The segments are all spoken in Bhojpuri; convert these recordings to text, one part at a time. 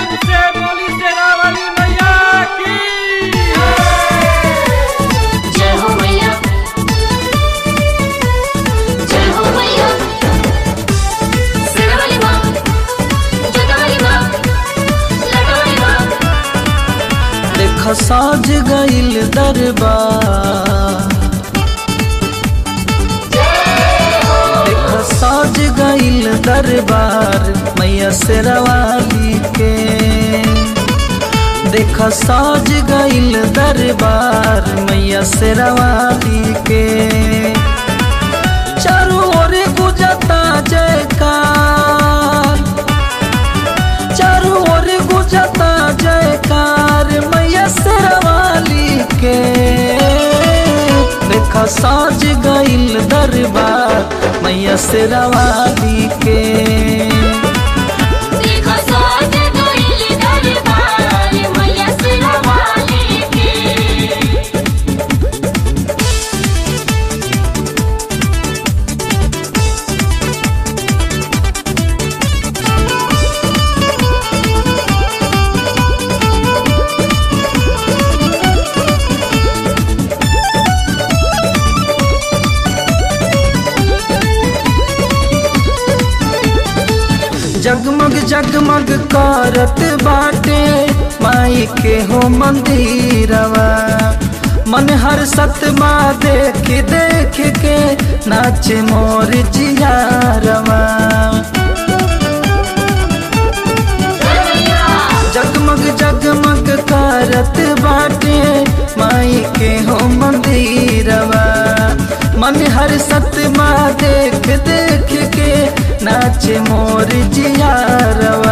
प्रेम से बोली शेरा वाली मैया की जय हो मैया जय हो मैया सिरवली माँ जगवली माँ लटवली माँ देख साज गईल दरबार देख साज गईल दरबार मैया शेरवाली के देख साज गईल दरबार मैया शेरवाली के चारों ओर गुजता जयकार चारों ओर गुजता जयकार मैया शेरवाली के देखा साज गईल दरबार मैया शेरवाली के देखो साज गइल दरबार मैया सिरवाली के जगमग जगमग करत बाटे माई के हो मंदिरवा मन हर सतमा देख देख के नाच मोर जियारवा जगमग जगमग करत बाटे माई के हो मंदिरवा मन हर सतमा देख देख के नाच मोर जियारवा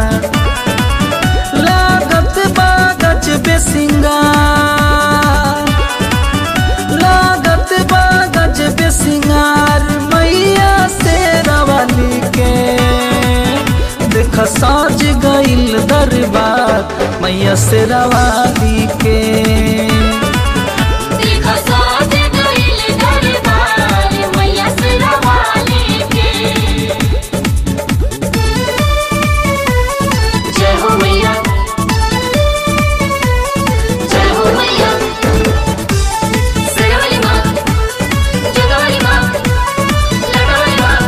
लागत बागज बेसिंगार लागत बागज बेसिंगार मैया से रवाली के देख साज गईल दरबार मैया से रवाली के देखो साज गइल दरबार मैया सिरवाली के जय हो मैया जय हो मैया सिरवली माँ जगवली माँ लटवली माँ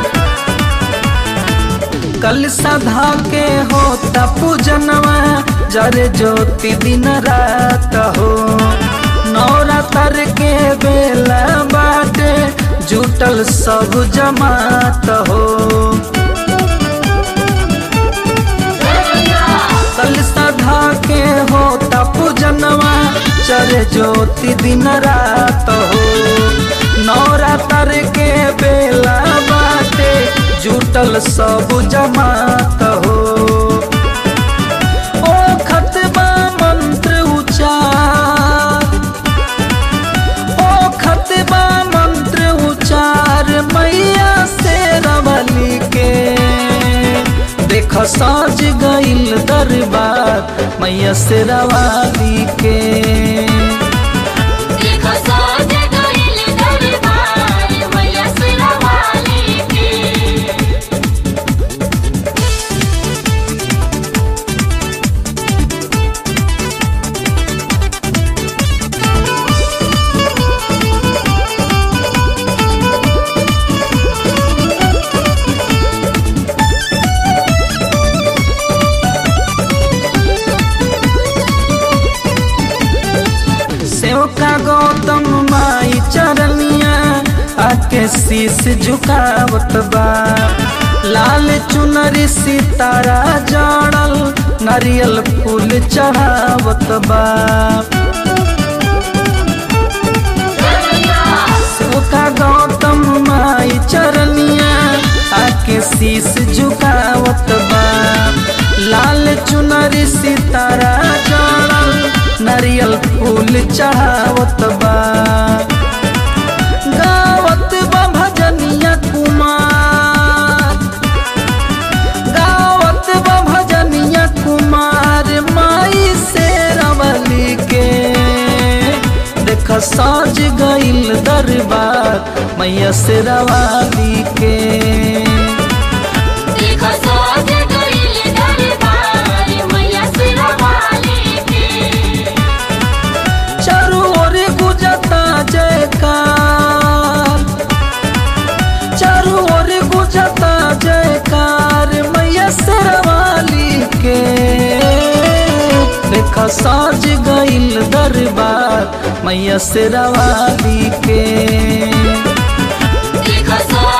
कल सधा के होता पूजनवा जरे ज्योति दिन रात हो नवरात्र के बेला बाटे जुटल सब जमात हो कल सधा के होता पूजनवा चरे ज्योति दिन रात हो नवरात्र के बेला बाटे जुटल सब जमात हो ओ खतबा मंत्र उचार ओ खतबा मंत्र उचार मैया से रवली के देख साज गईल दरबार मैया से रवाली के देखो साज गइल दरबार मैया सिरवाली के सेवका गौतम माई चरनिया आके शीस झुकावत बा लाल चुनरी सितारा जड़ल नारियल फूल चढ़ावत बा सेवका गौतम माई चरनिया आके शीस झुकावत बा लाल चुनरी सितारा जड़ल नारियल फूल चढ़ावत बा गावत बा भजनिया कुमार गावत बा भजनिया कुमार माई से रवली के देख साज गईल दरबार मैया से रवाली के देखो साज गइल दरबार मैया साज गइल दरबार मैया शेरावाली के देखो